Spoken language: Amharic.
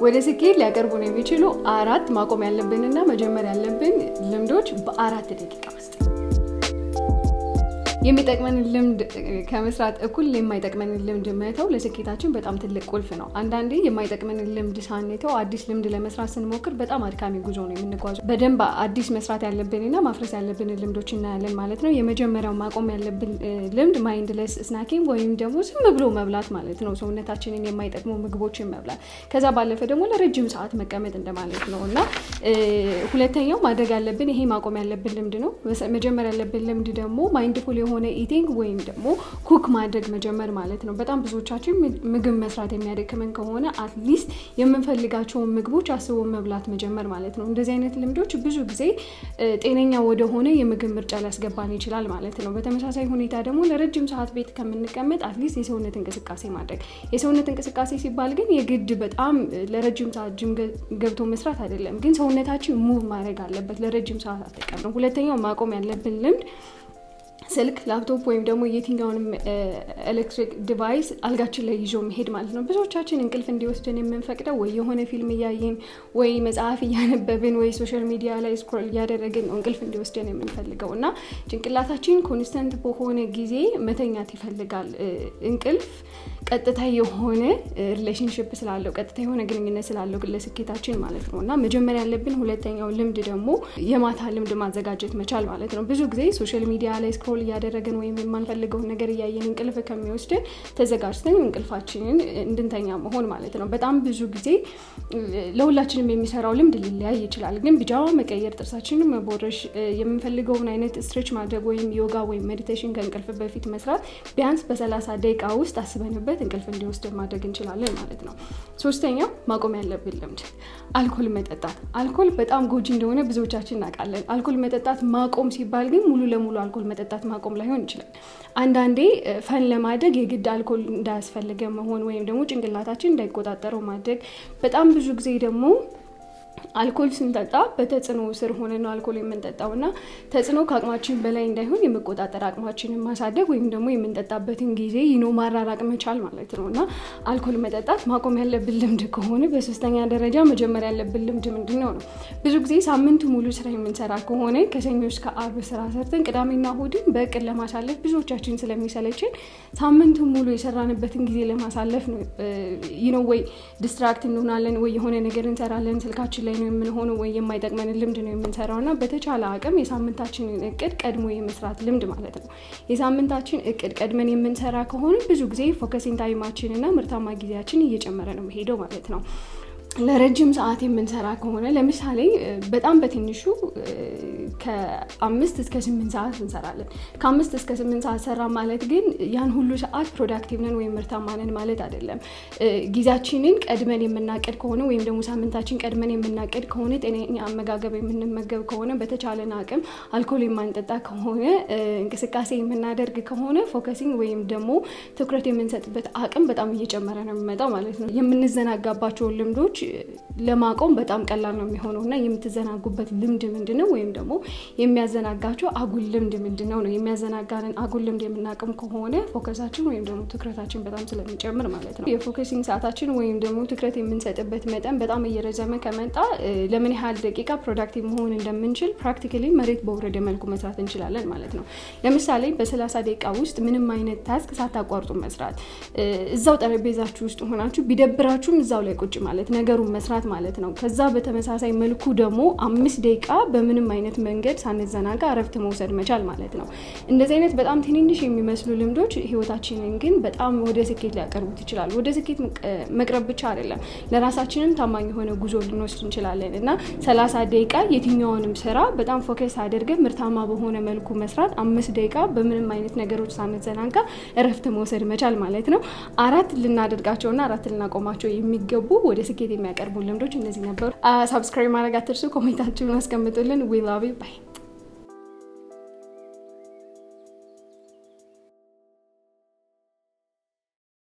ወደ ስኬት ሊያቀርቡን የሚችሉ አራት ማቆም ያለብንና መጀመር ያለብን ልምዶች በአራት ደቂቃ ውስጥ የሚጠቅመንን ልምድ ከመስራት እኩል የማይጠቅመንን ልምድ መተው ለስኬታችን በጣም ትልቅ ቁልፍ ነው። አንዳንዴ የማይጠቅመንን ልምድ ሳንተው አዲስ ልምድ ለመስራት ስንሞክር በጣም አድካሚ ጉዞ ነው የምንጓዘው። በደንብ አዲስ መስራት ያለብንና ማፍረስ ያለብንን ልምዶች እናያለን ማለት ነው። የመጀመሪያው ማቆም ያለብን ልምድ ማይንድለስ ስናኪንግ ወይም ደግሞ ዝም ብሎ መብላት ማለት ነው። ሰውነታችንን የማይጠቅሙ ምግቦችን መብላት። ከዛ ባለፈ ደግሞ ለረጅም ሰዓት መቀመጥ እንደማለት ነው እና ሁለተኛው ማድረግ ያለብን ይሄ ማቆም ያለብን ልምድ ነው። መጀመር ያለብን ልምድ ደግሞ ማይንድፉል የሆነ ኢቲንግ ወይም ደግሞ ኩክ ማድረግ መጀመር ማለት ነው። በጣም ብዙዎቻችን ምግብ መስራት የሚያደክመን ከሆነ አትሊስት የምንፈልጋቸውን ምግቦች አስቦ መብላት መጀመር ማለት ነው። እንደዚህ አይነት ልምዶች ብዙ ጊዜ ጤነኛ ወደሆነ የምግብ ምርጫ ሊያስገባን ይችላል ማለት ነው። በተመሳሳይ ሁኔታ ደግሞ ለረጅም ሰዓት ቤት ከምንቀመጥ አትሊስት የሰውነት እንቅስቃሴ ማድረግ። የሰውነት እንቅስቃሴ ሲባል ግን የግድ በጣም ለረጅም ሰዓት ጅም ገብቶ መስራት አይደለም፣ ግን ሰውነታችን ሙቭ ማድረግ አለበት ለረጅም ሰዓት አጠቀም ነው። ሁለተኛው ማቆም ያለብን ልምድ ስልክ፣ ላፕቶፕ ወይም ደግሞ የትኛውንም ኤሌክትሪክ ዲቫይስ አልጋችን ላይ ይዞ መሄድ ማለት ነው። ብዙዎቻችን እንቅልፍ እንዲወስድን የምንፈቅደው ወይ የሆነ ፊልም እያየን ወይ መጽሐፍ እያነበብን ወይ ሶሻል ሚዲያ ላይ ስክሮል እያደረግን ነው እንቅልፍ እንዲወስድን የምንፈልገው እና ጭንቅላታችን ኮንስተንት በሆነ ጊዜ መተኛት ይፈልጋል። እንቅልፍ ቀጥታ የሆነ ሪሌሽንሽፕ ስላለው ቀጥታ የሆነ ግንኙነት ስላለው ለስኬታችን ማለት ነው እና መጀመሪያ ያለብን ሁለተኛው ልምድ ደግሞ የማታ ልምድ ማዘጋጀት መቻል ማለት ነው። ብዙ ጊዜ ሶሻል ሚዲያ ላይ ስክሮል እያደረግን ወይም የማንፈልገውን ነገር እያየን እንቅልፍ ከሚወስድን ተዘጋጅተን እንቅልፋችንን እንድንተኛ መሆን ማለት ነው። በጣም ብዙ ጊዜ ለሁላችንም የሚሰራው ልምድ ሊለያይ ይችላል። ግን ቢጃማ መቀየር፣ ጥርሳችንን መቦረሽ፣ የምንፈልገውን አይነት ስትሬች ማድረግ ወይም ዮጋ ወይም ሜዲቴሽን ከእንቅልፍ በፊት መስራት ቢያንስ በሰላሳ ደቂቃ ውስጥ አስበንበት እንቅልፍ እንዲወስድ ማድረግ እንችላለን ማለት ነው። ሶስተኛው ማቆም ያለብን ልምድ አልኮል መጠጣት። አልኮል በጣም ጎጂ እንደሆነ ብዙዎቻችን እናውቃለን። አልኮል መጠጣት ማቆም ሲባል ግን ሙሉ ለሙሉ አልኮል መጠጣት ማቆም ላይሆን ይችላል። አንዳንዴ ፈን ለማድረግ የግድ አልኮል እንዳያስፈልገ መሆን ወይም ደግሞ ጭንቅላታችን እንዳይቆጣጠረው ማድረግ። በጣም ብዙ ጊዜ ደግሞ አልኮል ስንጠጣ በተጽዕኖ ስር ሆነ ነው አልኮል የምንጠጣው እና ተጽዕኖ ከአቅማችን በላይ እንዳይሆን የመቆጣጠር አቅማችንን ማሳደግ ወይም ደግሞ የምንጠጣበትን ጊዜ ይኖ ማራራቅ መቻል ማለት ነው እና አልኮል መጠጣት ማቆም ያለብን ልምድ ከሆነ በሶስተኛ ደረጃ መጀመር ያለብን ልምድ ምንድን ነው ነው ብዙ ጊዜ ሳምንቱ ሙሉ ስራ የምንሰራ ከሆነ ከሰኞ እስከ አርብ ስራ ሰርተን ቅዳሜና እሑድን በእቅድ ለማሳለፍ ብዙዎቻችን ስለሚሰለችን ሳምንቱ ሙሉ የሰራንበትን ጊዜ ለማሳለፍ ነው ይነው ወይ ዲስትራክት እንሆናለን ወይ የሆነ ነገር እንሰራለን ስልካችን ላይ ነው የምንሆነው ወይ የማይጠቅመንን ልምድ ነው የምንሰራው እና በተቻለ አቅም የሳምንታችንን እቅድ ቀድሞ የመስራት ልምድ ማለት ነው። የሳምንታችን እቅድ ቀድመን የምንሰራ ከሆነ ብዙ ጊዜ ፎከሲንግ ታይማችን እና ምርታማ ጊዜያችን እየጨመረ ነው መሄደው ማለት ነው። ለረጅም ሰዓት የምንሰራ ከሆነ ለምሳሌ በጣም በትንሹ ከአምስት እስከ ስምንት ሰዓት እንሰራለን። ከአምስት እስከ ስምንት ሰዓት ሰራ ማለት ግን ያን ሁሉ ሰዓት ፕሮዳክቲቭ ነን ወይም ምርታማ ነን ማለት አይደለም። ጊዜያችንን ቀድመን የምናቅድ ከሆነ ወይም ደግሞ ሳምንታችን ቀድመን የምናቅድ ከሆነ ጤነኛ አመጋገብ የምንመገብ ከሆነ በተቻለን አቅም አልኮል የማንጠጣ ከሆነ እንቅስቃሴ የምናደርግ ከሆነ ፎከሲንግ ወይም ደግሞ ትኩረት የምንሰጥበት አቅም በጣም እየጨመረ ነው የሚመጣው ማለት ነው። የምንዘናጋባቸውን ልምዶች ለማቆም በጣም ቀላል ነው የሚሆነው እና የምትዘናጉበት ልምድ ምንድን ነው? ወይም ደግሞ የሚያዘናጋቸው አጉል ልምድ ምንድን ነው ነው የሚያዘናጋንን አጉል ልምድ የምናቅም ከሆነ ፎከሳችን ወይም ደግሞ ትኩረታችን በጣም ስለሚጨምር ማለት ነው። የፎከሲንግ ሰዓታችን ወይም ደግሞ ትኩረት የምንሰጥበት መጠን በጣም እየረዘመ ከመጣ ለምን ያህል ደቂቃ ፕሮዳክቲቭ መሆን እንደምንችል ፕራክቲካሊ መሬት በወረደ መልኩ መስራት እንችላለን ማለት ነው። ለምሳሌ በሰላሳ ደቂቃ ውስጥ ምንም አይነት ታስክ ሳታቋርጡ መስራት፣ እዛው ጠረጴዛችሁ ውስጥ ሆናችሁ ቢደብራችሁም እዛው ላይ ቁጭ ማለት ነገሩን መስራት ማለት ነው። ከዛ በተመሳሳይ መልኩ ደግሞ አምስት ደቂቃ በምንም አይነት መንገድ ሳንዘናጋ እረፍት መውሰድ መቻል ማለት ነው። እንደዚህ አይነት በጣም ትንንሽ የሚመስሉ ልምዶች ህይወታችንን ግን በጣም ወደ ስኬት ሊያቀርቡት ይችላሉ። ወደ ስኬት መቅረብ ብቻ አይደለም፣ ለራሳችንም ታማኝ የሆነ ጉዞ ልንወስድ እንችላለን እና ሰላሳ ደቂቃ የትኛውንም ስራ በጣም ፎከስ አድርገን ምርታማ በሆነ መልኩ መስራት፣ አምስት ደቂቃ በምንም አይነት ነገሮች ሳንዘናጋ እረፍት መውሰድ መቻል ማለት ነው። አራት ልናደርጋቸውና አራት ልናቆማቸው የሚገቡ ወደ ስኬት የሚያቀርቡ ልምዶች እነዚህ ነበሩ። ሳብስክራይብ ማድረግ አትርሱ። ኮሜንታችሁን አስቀምጡልን። ዊ ላቭ ዩ ባይ